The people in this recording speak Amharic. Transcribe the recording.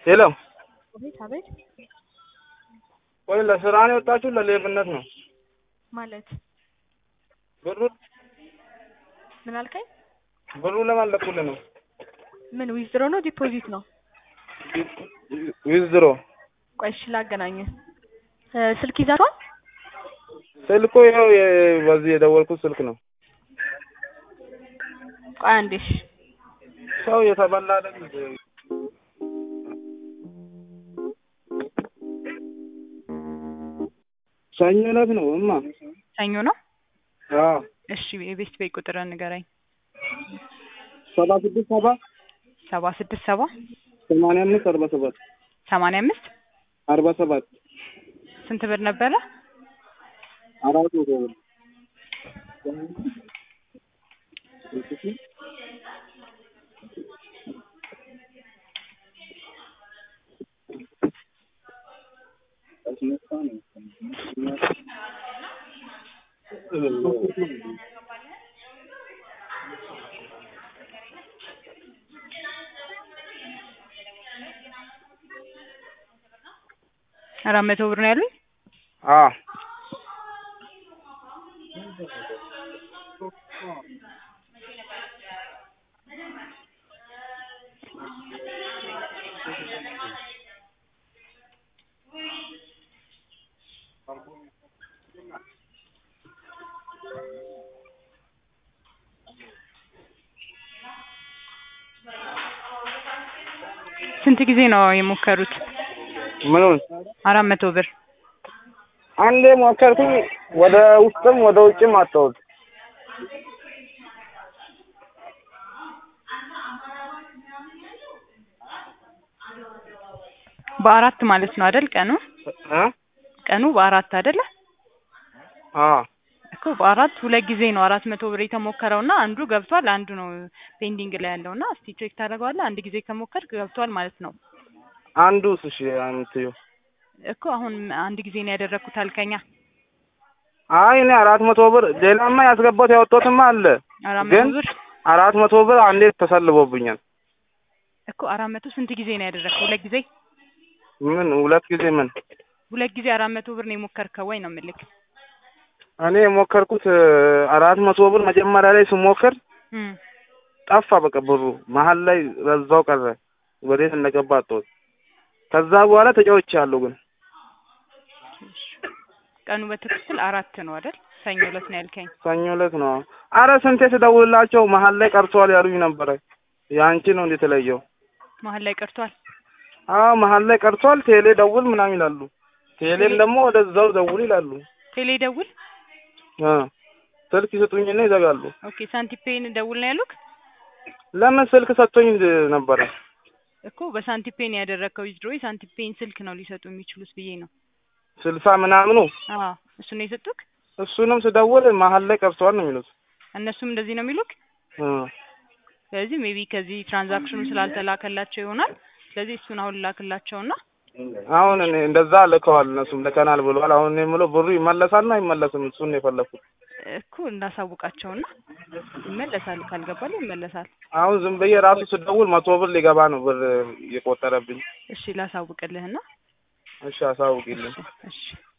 ሄሎ አቤት አቤት ቆይ ለስራ ነው የወጣችሁ ለሌብነት ነው? ማለት ብሩ ምን አልከኝ? ብሩ ለማለቁልህ ነው ምን ዊዝድሮ ነው ዲፖዚት ነው? ዊዝድሮ ቆይ እሺ ላገናኝህ። እ ስልክ ይዛቷል? ስልኩ ይኸው የ- በዚህ የደወልኩት ስልክ ነው። ቆይ አንዴ እሺ ሰው የተበላ አይደል? ሰኞ ዕለት ነው እማ። ሰኞ ነው? አዎ እሺ የቤት ቤት ቁጥር ንገረኝ። ሰባ ስድስት ሰባ ሰባ ስድስት ሰባ ሰማንያ አምስት አርባ ሰባት ሰማንያ አምስት አርባ ሰባት ስንት ብር ነበረ? አራት መቶ ብር አራት መቶ ብር ነው ያሉኝ። አዎ ስንት ጊዜ ነው የሞከሩት? ምኑን አራት መቶ ብር አንዴ ሞከርኩኝ። ወደ ውስጥም ወደ ውጭም አጣሁት። በአራት ማለት ነው አይደል? ቀኑ እ ቀኑ በአራት አይደለ? አዎ እኮ በአራት ሁለት ጊዜ ነው አራት መቶ ብር የተሞከረው እና አንዱ ገብቷል፣ አንዱ ነው ፔንዲንግ ላይ ያለው እና እስቲ ቼክ ታደርገዋለህ። አንድ ጊዜ ከሞከርክ ገብቷል ማለት ነው አንዱስ እሺ አምትዩ እኮ አሁን አንድ ጊዜ ነው ያደረግኩት አልከኛ። አይ እኔ አራት መቶ ብር ሌላማ ያስገባሁት ያወጣሁትማ አለ አራት ግን መቶ ብር አራት መቶ ብር አንዴ ተሰልቦብኛል። እኮ አራት መቶ ስንት ጊዜ ነው ያደረግከው? ሁለት ጊዜ ምን ሁለት ጊዜ ምን ሁለት ጊዜ አራት መቶ ብር ነው የሞከርከው ወይ ነው የምልክ? እኔ የሞከርኩት እ፣ አራት መቶ ብር መጀመሪያ ላይ ስሞክር እም ጠፋ። በቃ ብሩ መሀል ላይ በዛው ቀረ። ወዴት እንደገባ አጣሁት። ከዛ በኋላ ተጫውቻለሁ ግን ቀኑ በትክክል አራት ነው አይደል? ሰኞ ዕለት ነው ያልከኝ። ሰኞ ዕለት ነው። አረ ስንቴ ስደውልላቸው መሀል ላይ ቀርቷል ያሉኝ ነበረ። ያንቺ ነው እንዴት የተለየው? መሀል ላይ ቀርቷል። አዎ መሀል ላይ ቀርቷል። ቴሌ ደውል ምናምን ይላሉ። ቴሌም ደግሞ ወደዛው ደውል ይላሉ። ቴሌ ደውል። እ ስልክ ይሰጡኝና ይዘጋሉ። ኦኬ ሳንቲፔን ደውል ነው ያሉክ ለምን ስልክ ሰጥቶኝ ነበረ። እኮ በሳንቲፔን ያደረግከው ዊዝድሮ ሳንቲፔን ስልክ ነው ሊሰጡ የሚችሉት ብዬ ነው። ስልሳ ምናምኑ አዎ እሱ ነው የሰጡክ። እሱንም ስደውል መሀል ላይ ቀርቷል ነው የሚሉት። እነሱም እንደዚህ ነው የሚሉክ። እ ስለዚህ ሜቢ ከዚህ ትራንዛክሽኑ ስላልተላከላቸው ይሆናል። ስለዚህ እሱን አሁን ላክላቸውና አሁን እኔ እንደዛ ልከዋል፣ እነሱም ልከናል ብለዋል። አሁን እኔ የምለው ብሩ ይመለሳል ነው አይመለስም? እሱን ነው የፈለኩት። እኮ እንዳሳውቃቸውና ይመለሳል፣ ካልገባል ይመለሳል። አሁን ዝም ብዬ ራሱ ስደውል መቶ ብር ሊገባ ነው ብር እየቆጠረብኝ። እሺ ላሳውቅልህና እሺ አሳውቂልኝ። እሺ